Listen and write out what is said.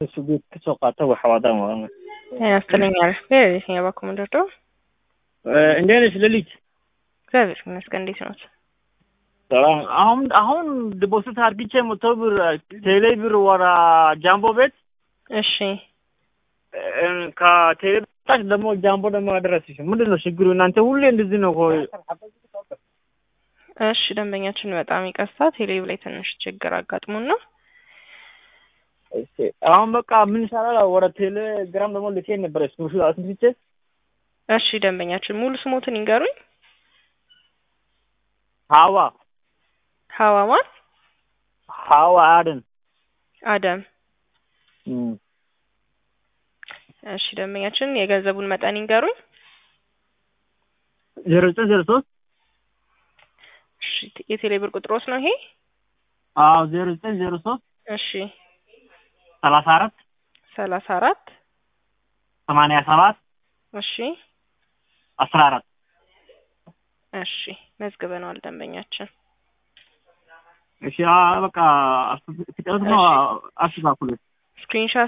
sugu kasoo qaata wax wadaan waa ያስጥለኛል የትኛው በኩል ምንድነው? እንዴት ነሽ ሌሊት? እግዚአብሔር ይመስገን። እንዴት ነው? ሰላም። አሁን አሁን ዲፖዚት አድርግቼ መቶ ብር ቴሌ ብር ወራ ጃምቦ ቤት እሺ ከቴሌ በታች ደግሞ ጃምቦ ደግሞ አደረስሽ። ምንድን ነው ችግሩ? እናንተ ሁሌ እንደዚህ ነው እኮ። እሺ ደንበኛችን በጣም ይቀርታ ቴሌብ ላይ ትንሽ ችግር አጋጥሞን ነው። እሺ አሁን በቃ ምን ይሻላል? ወደ ቴሌግራም ደግሞ ልኬ ነበረ ስክሪንሾት አስንስቼ። እሺ ደንበኛችን ሙሉ ስሞትን ይንገሩኝ። ሀዋ ሀዋ ማን? ሀዋ አደን አደም። እሺ ደንበኛችን የገንዘቡን መጠን ይንገሩኝ። ዜሮ ዘጠኝ ዜሮ ሶስት እሺ የቴሌ ብር ቁጥሮስ ነው ይሄ? አዎ ዜሮ ዘጠኝ ዜሮ ሶስት እሺ ሰላሳ አራት ሰላሳ አራት ሰማንያ ሰባት እሺ አስራ አራት እሺ መዝግበነዋል ደንበኛችን። እሺ በቃ ፍጥነት ነው አስተካክሉት። ስክሪንሻት